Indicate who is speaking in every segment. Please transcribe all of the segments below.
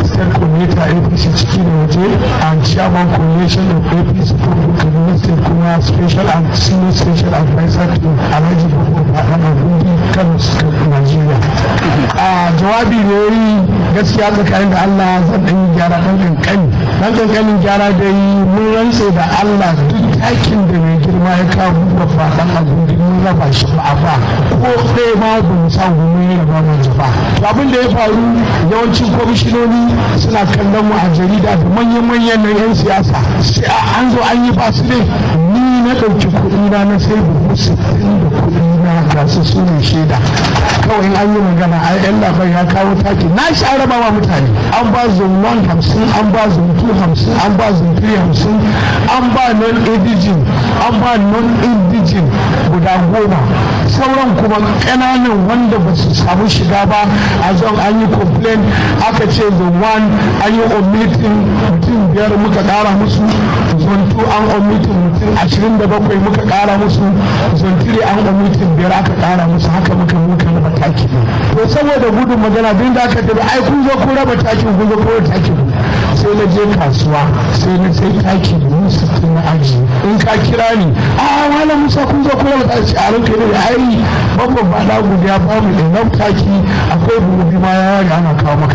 Speaker 1: state coordinator apc ciki da waje and chairman coalition of apc kaduna state kuma special and senior special advisor to alhaji babu baɗan abundi kano state nigeria a jawabi ne yi gaskiya tsakanin da allah zan ɗan yi gyara ɗan ƙanƙani ɗan ƙanƙanin gyara da yi mun rantse da allah duk takin da mai girma ya kawo babba ɗan abundi mun raba shi ba a ba ko ɗaya ma ba mu sa mun yi raba mu ba to abin da ya faru yawancin kwamishinoni suna kallon mu a jarida da manyan-manyan na 'yan siyasa sai an zo an yi ba su ne ni na ɗauki kuɗi na na sai buhu sittin da kuɗi na ga su su ne shaida kawai in an yi magana ai yan labai ya kawo taki na sha raba wa mutane an ba zone one hamsin an ba zone two hamsin an ba zone three hamsin an ba non indigin an ba non indigin guda goma sauran kuma ƙananan wanda ba su samu shiga ba a zon an yi complain aka ce zone one an yi omitin mutum biyar muka ƙara musu zone two an omitin mutum ashirin da bakwai muka ƙara musu zone three an omitin biyar aka ƙara musu haka muka muka raba taki to saboda gudun magana duk da aka tafi ai kun zo kun raba taki kun zo kun raba taki sai na je kasuwa sai na sai taki da musu na aji in ka kira ni a wala musa kun zo kun raba taki a ranka ne ai babban ba na gudu ya ba mu da taki akwai burubi ma ya yare ana kawo maka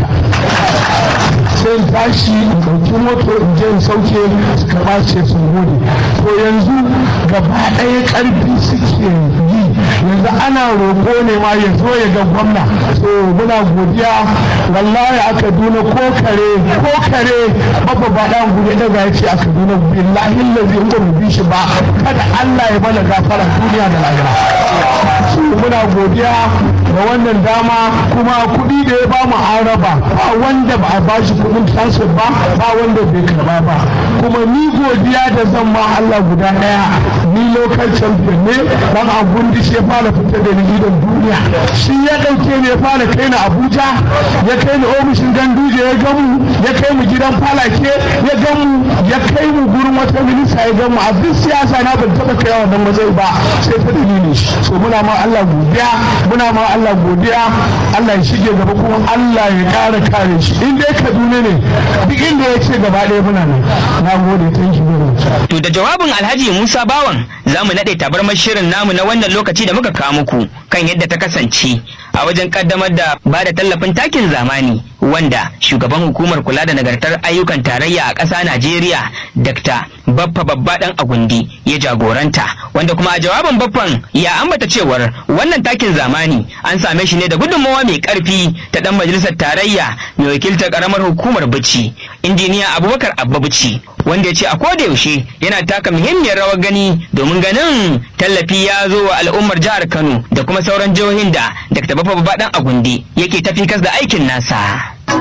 Speaker 1: sai in tashi in ɗauki moto in je in sauke su karɓa ce sun gode to yanzu gaba ɗaya ƙarfi suke yi yanzu ana roƙo ne ma ya zo ya ga gwamna to muna godiya wallahi a kaduna ko kare ko kare babba ba ɗan gudu daga ya ce a kaduna billahi lazi in ba mu bi shi ba kada allah ya mana gafara duniya da lahira muna godiya da wannan dama kuma kuɗi da ya ba mu an raba ba wanda ba a bashi kuɗin transfer ba ba wanda bai karba ba kuma ni godiya da zan ma Allah guda ɗaya ni local champion ne dan abun da shi ya fara fitar da ni gidan duniya shi ya ɗauke ni ya fara kai ni Abuja ya kai ni ofishin Ganduje ya gamu ya kai mu gidan Falake ya gamu ya kai mu gurin wata minista ya gamu a duk siyasa na ban taɓa kai wannan matsayi ba sai ta dalilin shi so muna ma Allah godiya muna ma Allah godiya Allah ya shige gaba kuma Allah ya ƙara kare shi in dai Kaduna ne duk inda ya ce gaba ɗaya muna nan na gode thank you very much
Speaker 2: To da jawabin Alhaji Musa Bawan za mu naɗe tabarmar shirin namu na wannan lokaci da muka kawo muku kan yadda ta kasance a wajen kaddamar da ba da tallafin takin zamani wanda shugaban hukumar kula da nagartar ayyukan tarayya a ƙasa Najeriya Dr. Baffa Babba Dan Agundi ya jagoranta wanda kuma a jawabin Baffan ya ambata cewar wannan takin zamani an same shi ne da gudunmawa mai ƙarfi ta dan majalisar tarayya mai wakiltar karamar hukumar Bichi injiniya Abubakar Abba Bichi wanda ya ce a koda yaushe yana taka muhimmiyar rawar gani domin ganin tallafi ya zo wa al'ummar jihar Kano da kuma sauran jihohin da Dr. Baffa Babba Dan Agundi yake tafi kas da aikin nasa.